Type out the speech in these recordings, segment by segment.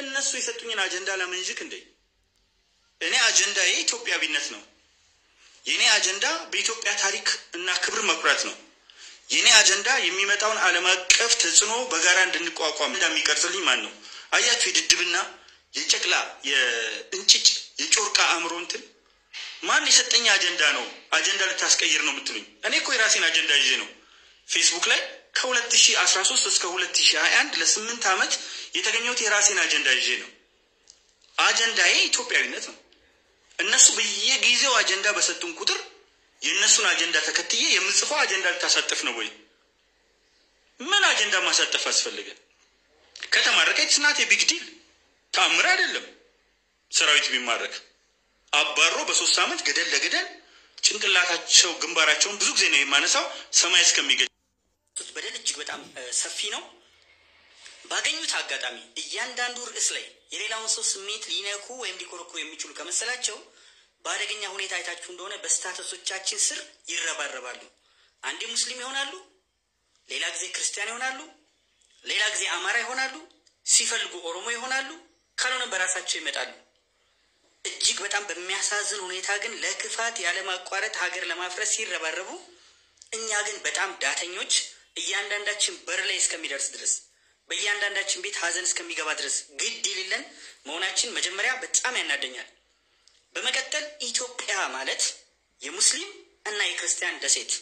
እነሱ የሰጡኝን አጀንዳ ላመንዥክ እንዴ? እኔ አጀንዳዬ ኢትዮጵያዊነት ነው። የእኔ አጀንዳ በኢትዮጵያ ታሪክ እና ክብር መኩራት ነው። የእኔ አጀንዳ የሚመጣውን ዓለም አቀፍ ተጽዕኖ በጋራ እንድንቋቋም እንደሚቀርጽልኝ ማን ነው? አያችሁ፣ የድድብና የጨቅላ የእንጭጭ የጮርቃ አእምሮ እንትን ማን የሰጠኝ አጀንዳ ነው? አጀንዳ ልታስቀይር ነው የምትሉኝ? እኔ እኮ የራሴን አጀንዳ ይዤ ነው ፌስቡክ ላይ ከ2013 እስከ 2021 ለስምንት ዓመት የተገኘሁት የራሴን አጀንዳ ይዤ ነው። አጀንዳዬ ኢትዮጵያዊነት ነው። እነሱ በየጊዜው አጀንዳ በሰጡን ቁጥር የእነሱን አጀንዳ ተከትዬ የምጽፈው አጀንዳ ልታሳጥፍ ነው ወይ? ምን አጀንዳ ማሳጠፍ አስፈልገ? ከተማረከ ስናት የቢግ ዲል ተአምር አይደለም። ሰራዊት ቢማረክ አባሮ በሶስት ዓመት ገደል ለገደል ጭንቅላታቸው ግንባራቸውን ብዙ ጊዜ ነው የማነሳው ሰማይ እስከሚገ በደል እጅግ በጣም ሰፊ ነው። ባገኙት አጋጣሚ እያንዳንዱ ርዕስ ላይ የሌላውን ሰው ስሜት ሊነኩ ወይም ሊኮረኩሩ የሚችሉ ከመሰላቸው በአደገኛ ሁኔታ አይታችሁ እንደሆነ በስታተሶቻችን ስር ይረባረባሉ። አንዴ ሙስሊም ይሆናሉ፣ ሌላ ጊዜ ክርስቲያን ይሆናሉ፣ ሌላ ጊዜ አማራ ይሆናሉ፣ ሲፈልጉ ኦሮሞ ይሆናሉ፣ ካልሆነ በራሳቸው ይመጣሉ። እጅግ በጣም በሚያሳዝን ሁኔታ ግን ለክፋት ያለማቋረጥ ሀገር ለማፍረስ ሲረባረቡ፣ እኛ ግን በጣም ዳተኞች እያንዳንዳችን በር ላይ እስከሚደርስ ድረስ በእያንዳንዳችን ቤት ሀዘን እስከሚገባ ድረስ ግድ የሌለን መሆናችን መጀመሪያ በጣም ያናደኛል። በመቀጠል ኢትዮጵያ ማለት የሙስሊም እና የክርስቲያን ደሴት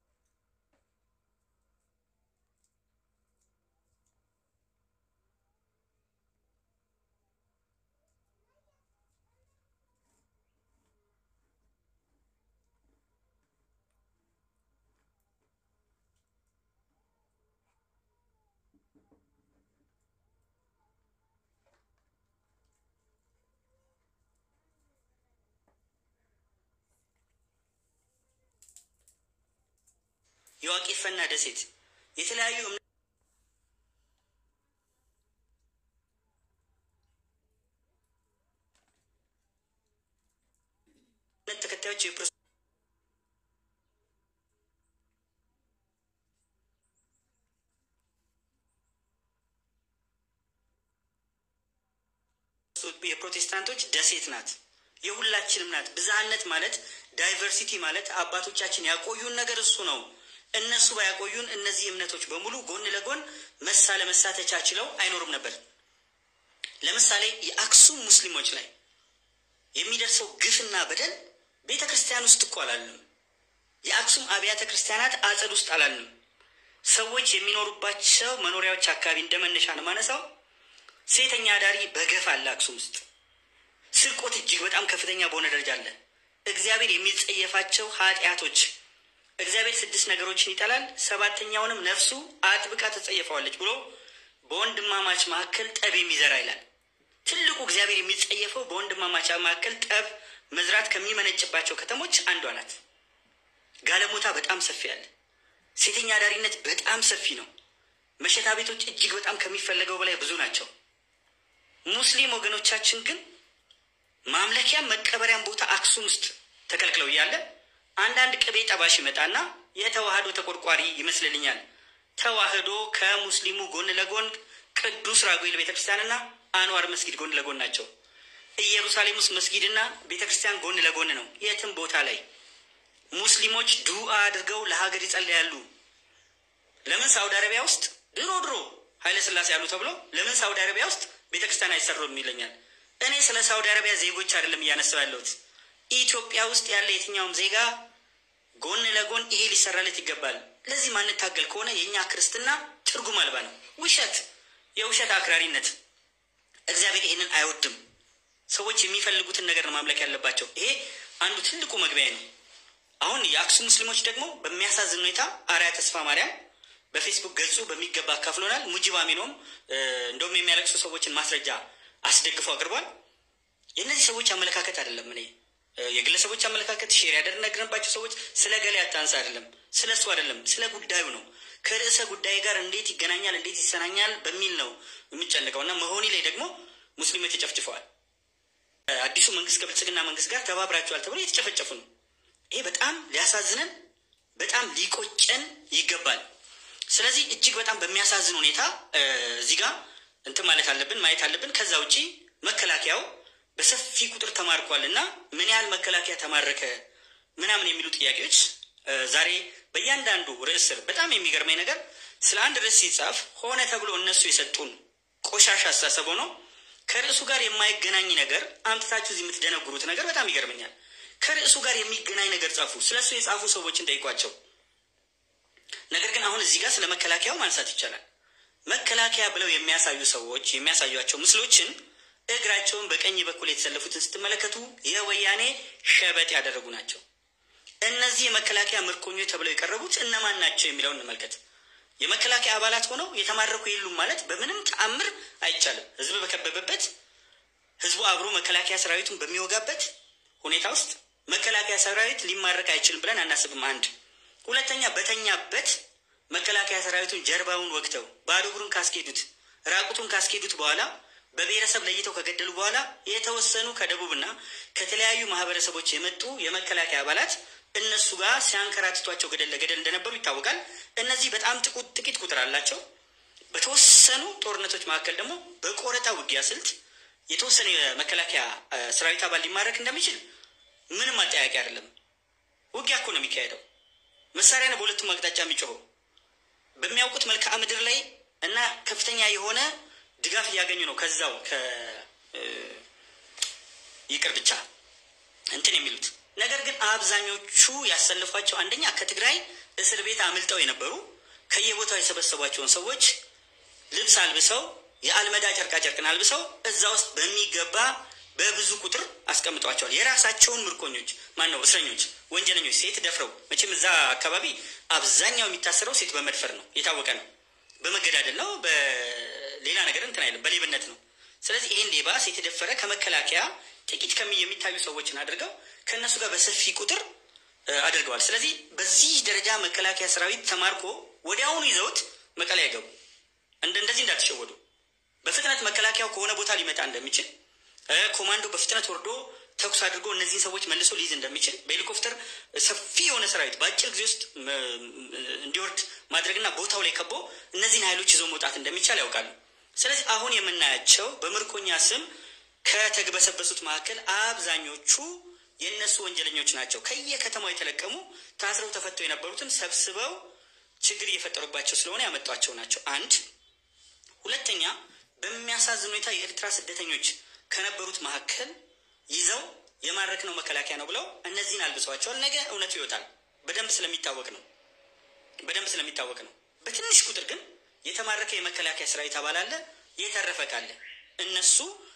የዋቄፈና ደሴት የተለያዩ እምነት ተከታዮች የፕሮቴስታንቶች ደሴት ናት። የሁላችንም ናት። ብዝሃነት ማለት ዳይቨርሲቲ ማለት አባቶቻችን ያቆዩን ነገር እሱ ነው። እነሱ ባያቆዩን እነዚህ እምነቶች በሙሉ ጎን ለጎን መሳ ለመሳ ተቻችለው አይኖሩም ነበር። ለምሳሌ የአክሱም ሙስሊሞች ላይ የሚደርሰው ግፍና በደል ቤተ ክርስቲያን ውስጥ እኮ አላልንም። የአክሱም አብያተ ክርስቲያናት አጸድ ውስጥ አላልንም። ሰዎች የሚኖሩባቸው መኖሪያዎች አካባቢ እንደ መነሻ ነው ማነሳው። ሴተኛ አዳሪ በገፍ አለ አክሱም ውስጥ። ስርቆት እጅግ በጣም ከፍተኛ በሆነ ደረጃ አለ። እግዚአብሔር የሚጸየፋቸው ኃጢአቶች እግዚአብሔር ስድስት ነገሮችን ይጠላል፣ ሰባተኛውንም ነፍሱ አጥብቃ ትጸየፈዋለች ብሎ በወንድማማች መካከል ጠብ የሚዘራ ይላል። ትልቁ እግዚአብሔር የሚጸየፈው በወንድማማች መካከል ጠብ መዝራት ከሚመነጭባቸው ከተሞች አንዷ ናት። ጋለሞታ በጣም ሰፊ አለ። ሴተኛ አዳሪነት በጣም ሰፊ ነው። መሸታ ቤቶች እጅግ በጣም ከሚፈለገው በላይ ብዙ ናቸው። ሙስሊም ወገኖቻችን ግን ማምለኪያም መቀበሪያም ቦታ አክሱም ውስጥ ተከልክለው እያለ አንዳንድ ቅቤ ጠባሽ ይመጣና የተዋህዶ ተቆርቋሪ ይመስልልኛል። ተዋህዶ ከሙስሊሙ ጎን ለጎን ቅዱስ ራጉኤል ቤተክርስቲያንና አንዋር መስጊድ ጎን ለጎን ናቸው። ኢየሩሳሌም ውስጥ መስጊድና ቤተክርስቲያን ጎን ለጎን ነው። የትም ቦታ ላይ ሙስሊሞች ዱአ አድርገው ለሀገር ይጸልያሉ። ለምን ሳውዲ አረቢያ ውስጥ ድሮ ድሮ ኃይለ ሥላሴ ያሉ ተብሎ ለምን ሳውዲ አረቢያ ውስጥ ቤተክርስቲያን አይሰሩም ይለኛል። እኔ ስለ ሳውዲ አረቢያ ዜጎች አይደለም እያነሳው ያለሁት ኢትዮጵያ ውስጥ ያለ የትኛውም ዜጋ ጎን ለጎን ይሄ ሊሰራለት ይገባል። ለዚህ ማንታገል ከሆነ የእኛ ክርስትና ትርጉም አልባ ነው። ውሸት፣ የውሸት አክራሪነት። እግዚአብሔር ይህንን አይወድም። ሰዎች የሚፈልጉትን ነገር ነው ማምለክ ያለባቸው። ይሄ አንዱ ትልቁ መግቢያ ነው። አሁን የአክሱም ሙስሊሞች ደግሞ በሚያሳዝን ሁኔታ አርያ ተስፋ ማርያም በፌስቡክ ገጹ በሚገባ አካፍሎናል። ሙጂብ አሚኖም እንደውም የሚያለቅሱ ሰዎችን ማስረጃ አስደግፎ አቅርቧል። የእነዚህ ሰዎች አመለካከት አይደለም እኔ የግለሰቦች አመለካከት ሼር ያደረግንባቸው ሰዎች ስለ ገሌ አታንሳ አይደለም፣ ስለ እሱ አይደለም፣ ስለ ጉዳዩ ነው። ከርዕሰ ጉዳይ ጋር እንዴት ይገናኛል፣ እንዴት ይሰናኛል በሚል ነው የሚጨንቀው እና መሆኒ ላይ ደግሞ ሙስሊሞች ተጨፍጭፈዋል። አዲሱ መንግስት ከብልጽግና መንግስት ጋር ተባብራቸዋል ተብሎ የተጨፈጨፉ ነው። ይሄ በጣም ሊያሳዝነን በጣም ሊቆጨን ይገባል። ስለዚህ እጅግ በጣም በሚያሳዝን ሁኔታ እዚህ ጋር እንትን ማለት አለብን ማየት አለብን። ከዛ ውጪ መከላከያው በሰፊ ቁጥር ተማርኳል እና ምን ያህል መከላከያ ተማረከ ምናምን የሚሉ ጥያቄዎች ዛሬ በእያንዳንዱ ርዕስ ስር በጣም የሚገርመኝ ነገር ስለ አንድ ርዕስ ሲጻፍ ሆነ ተብሎ እነሱ የሰጡን ቆሻሻ አስተሳሰብ ሆኖ ከርዕሱ ጋር የማይገናኝ ነገር አምጥታችሁ እዚህ የምትደነግሩት ነገር በጣም ይገርመኛል። ከርዕሱ ጋር የሚገናኝ ነገር ጻፉ። ስለ እሱ የጻፉ ሰዎችን ጠይቋቸው። ነገር ግን አሁን እዚህ ጋር ስለ መከላከያው ማንሳት ይቻላል። መከላከያ ብለው የሚያሳዩ ሰዎች የሚያሳዩቸው ምስሎችን እግራቸውን በቀኝ በኩል የተሰለፉትን ስትመለከቱ የወያኔ ሸበጥ ያደረጉ ናቸው። እነዚህ የመከላከያ ምርኮኞች ተብለው የቀረቡት እነማን ናቸው የሚለውን እንመልከት። የመከላከያ አባላት ሆነው የተማረኩ የሉም ማለት በምንም ተአምር አይቻልም። ህዝብ በከበበበት፣ ህዝቡ አብሮ መከላከያ ሰራዊቱን በሚወጋበት ሁኔታ ውስጥ መከላከያ ሰራዊት ሊማረክ አይችልም ብለን አናስብም። አንድ ሁለተኛ፣ በተኛበት መከላከያ ሰራዊቱን ጀርባውን ወግተው ባዶ እግሩን ካስኬዱት ራቁቱን ካስኬዱት በኋላ በብሔረሰብ ለይተው ከገደሉ በኋላ የተወሰኑ ከደቡብና ከተለያዩ ማህበረሰቦች የመጡ የመከላከያ አባላት እነሱ ጋር ሲያንከራትቷቸው ገደል ለገደል እንደነበሩ ይታወቃል። እነዚህ በጣም ጥቂት ቁጥር አላቸው። በተወሰኑ ጦርነቶች መካከል ደግሞ በቆረጣ ውጊያ ስልት የተወሰነ የመከላከያ ሰራዊት አባል ሊማረክ እንደሚችል ምንም አጠያቂ አይደለም። ውጊያ እኮ ነው የሚካሄደው። መሳሪያ ነው በሁለቱም አቅጣጫ የሚጮኸው በሚያውቁት መልክዓ ምድር ላይ እና ከፍተኛ የሆነ ድጋፍ እያገኙ ነው። ከዛው ይቅር ብቻ እንትን የሚሉት ነገር ግን አብዛኞቹ ያሰልፏቸው አንደኛ ከትግራይ እስር ቤት አምልጠው የነበሩ ከየቦታው የሰበሰቧቸውን ሰዎች ልብስ አልብሰው የአልመዳ ጨርቃ ጨርቅን አልብሰው እዛ ውስጥ በሚገባ በብዙ ቁጥር አስቀምጧቸዋል። የራሳቸውን ምርኮኞች ማን ነው እስረኞች፣ ወንጀለኞች ሴት ደፍረው መቼም እዛ አካባቢ አብዛኛው የሚታሰረው ሴት በመድፈር ነው፣ የታወቀ ነው። በመገዳደል ነው፣ በሌላ ነገር እንትን አይልም፣ በሌብነት ነው። ስለዚህ ይህን ሌባ ሴት የደፈረ ከመከላከያ ጥቂት ከሚ የሚታዩ ሰዎችን አድርገው ከእነሱ ጋር በሰፊ ቁጥር አድርገዋል። ስለዚህ በዚህ ደረጃ መከላከያ ሰራዊት ተማርኮ ወዲያውኑ ይዘውት መቀሌ አይገቡ። እንደዚህ እንዳትሸወዱ። በፍጥነት መከላከያው ከሆነ ቦታ ሊመጣ እንደሚችል ኮማንዶ በፍጥነት ወርዶ ተኩስ አድርጎ እነዚህን ሰዎች መልሶ ሊይዝ እንደሚችል በሄሊኮፕተር ሰፊ የሆነ ሰራዊት በአጭር ጊዜ ውስጥ እንዲወርድ ማድረግና ቦታው ላይ ከቦ እነዚህን ኃይሎች ይዞ መውጣት እንደሚቻል ያውቃሉ። ስለዚህ አሁን የምናያቸው በምርኮኛ ስም ከተግበሰበሱት መካከል አብዛኞቹ የእነሱ ወንጀለኞች ናቸው። ከየከተማው የተለቀሙ ታስረው ተፈተው የነበሩትን ሰብስበው ችግር እየፈጠሩባቸው ስለሆነ ያመጧቸው ናቸው። አንድ ሁለተኛ፣ በሚያሳዝን ሁኔታ የኤርትራ ስደተኞች ከነበሩት መካከል ይዘው የማረክነው መከላከያ ነው ብለው እነዚህን አልብሰዋቸዋል። ነገ እውነቱ ይወጣል። በደንብ ስለሚታወቅ ነው። በደንብ ስለሚታወቅ ነው። በትንሽ ቁጥር ግን የተማረከ የመከላከያ ሰራዊት አባል አለ፣ የተረፈ ካለ እነሱ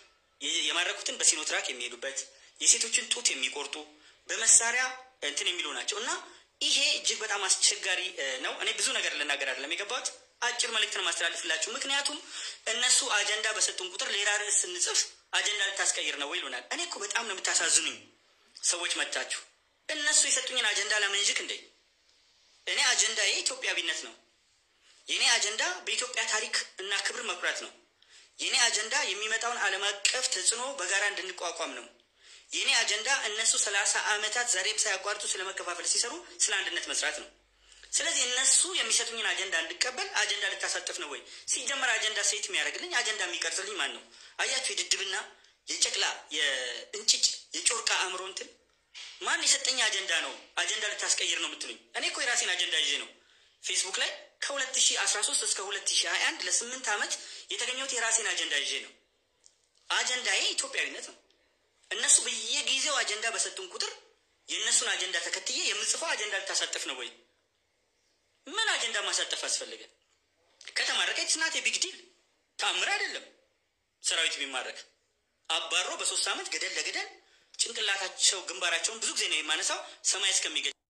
የማረኩትን በሲኖትራክ የሚሄዱበት የሴቶችን ጡት የሚቆርጡ በመሳሪያ እንትን የሚሉ ናቸው እና ይሄ እጅግ በጣም አስቸጋሪ ነው። እኔ ብዙ ነገር ልናገር አይደለም የገባሁት፣ አጭር መልእክትን ማስተላልፍላችሁ። ምክንያቱም እነሱ አጀንዳ በሰጡን ቁጥር ሌላ ርዕስ ስንጽፍ አጀንዳ ልታስቀይር ነው ወይ ይሉናል። እኔ እኮ በጣም ነው የምታሳዝኑኝ ሰዎች መታችሁ። እነሱ የሰጡኝን አጀንዳ ላመንዥክ እንዴ? እኔ አጀንዳዬ ኢትዮጵያዊነት ነው። የእኔ አጀንዳ በኢትዮጵያ ታሪክ እና ክብር መኩራት ነው። የእኔ አጀንዳ የሚመጣውን ዓለም አቀፍ ተጽዕኖ በጋራ እንድንቋቋም ነው። የእኔ አጀንዳ እነሱ ሰላሳ ዓመታት ዛሬም ሳያቋርጡ ስለ መከፋፈል ሲሰሩ ስለ አንድነት መስራት ነው። ስለዚህ እነሱ የሚሰጡኝን አጀንዳ እንድቀበል አጀንዳ ልታሳጥፍ ነው ወይ? ሲጀመር አጀንዳ ሴት የሚያደርግልኝ አጀንዳ የሚቀርጽልኝ ማን ነው? አያችሁ፣ የድድብና የጨቅላ የእንጭጭ የጮርቃ አእምሮ እንትን ማን የሰጠኝ አጀንዳ ነው አጀንዳ ልታስቀይር ነው የምትሉኝ? እኔ እኮ የራሴን አጀንዳ ይዤ ነው ፌስቡክ ላይ ከ2013 እስከ 2021 ለስምንት ዓመት የተገኘሁት የራሴን አጀንዳ ይዤ ነው። አጀንዳዬ ኢትዮጵያዊነት ነው። እነሱ በየጊዜው አጀንዳ በሰጡን ቁጥር የእነሱን አጀንዳ ተከትዬ የምጽፈው አጀንዳ ልታሳጥፍ ነው ወይ? ምን አጀንዳ ማሳጠፍ አስፈልገ? ከተማረከች ስናት የቢግ ዲል ተአምር አይደለም። ሰራዊት ቢማረክ አባሮ በሶስት ዓመት ገደል ለገደል ጭንቅላታቸው ግንባራቸውን ብዙ ጊዜ ነው የማነሳው ሰማይ እስከሚገ